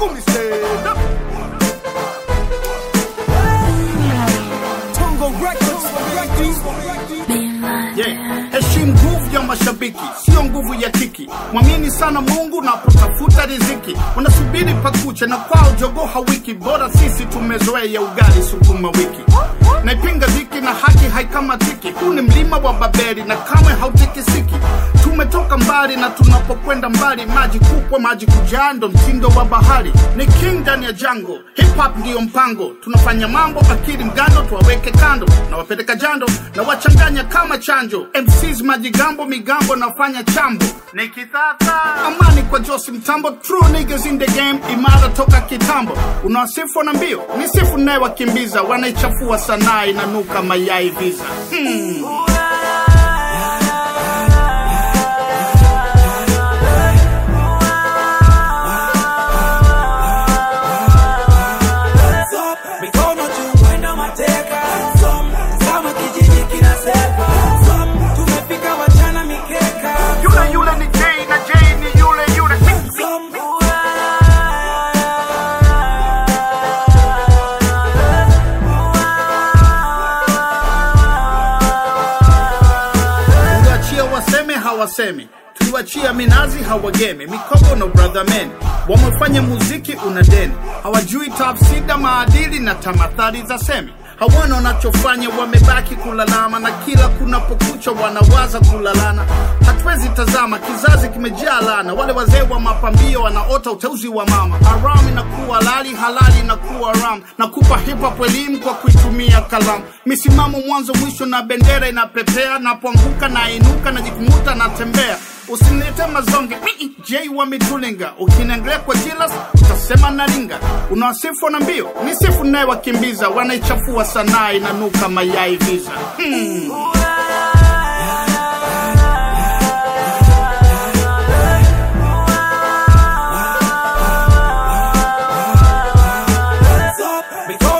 Kumi stand up. Tongo Records, Yeah. Heshimu nguvu ya mashabiki, sio nguvu ya kiki. Mwamini sana Mungu napotafuta riziki. Unasubiri pakucha na kwao jogo hawiki, bora sisi tumezoea ugali sukuma wiki. Naipinga dhiki na haki haikamatiki. Huu ni mlima wa Babeli na kamwe hautikisiki. Tumetoka mbali na tunapokwenda mbali, maji kupwa, maji kujaa, ndo mtindo wa bahari. Ni king ndani ya jango, hip hop ndiyo mpango. Tunafanya mambo akili mgando, tuwaweke kando na wapeleka jando na wachanganya kama chanjo. MCs majigambo, migambo nafanya chambo nikitata amani kwa Josi Mtambo, true niggas in the game, imara toka kitambo. Unawasifu na mbio, ni sifu naye wakimbiza, wanaichafua sanaa inanuka mayai visa hmm. mikono juu mwendo mateka Som, kama kijiji kinasepa Som, tumefika wachana mikeka Yule yule ni Jay na Jay ni yule yule Som, Tuliwachia waseme hawasemi, tuliwachia minazi hawagemi, mikogo no brother men wamefanya muziki una deni, hawajui tafsida maadili na tamathali za semi hawana wanachofanya, wamebaki kulalama, na kila kunapokucha wanawaza kulalana. Hatuwezi tazama, kizazi kimejaa lana. Wale wazee wa mapambio wanaota uteuzi wa mama. Haram inakuwa halali, halali inakuwa ram. Nakupa hip hop elimu kwa kuitumia kalamu, misimamo mwanzo mwisho, na bendera inapepea. Napoanguka na inuka, najikumuta natembea. Usinilete mazonge Mii, J wa mitulinga, ukiniangalia kwa jilas utasema naringa. Unawasifu na mbio, ni sifu naye wakimbiza, wanaichafua sanaa inanuka mayai visa hmm. mikono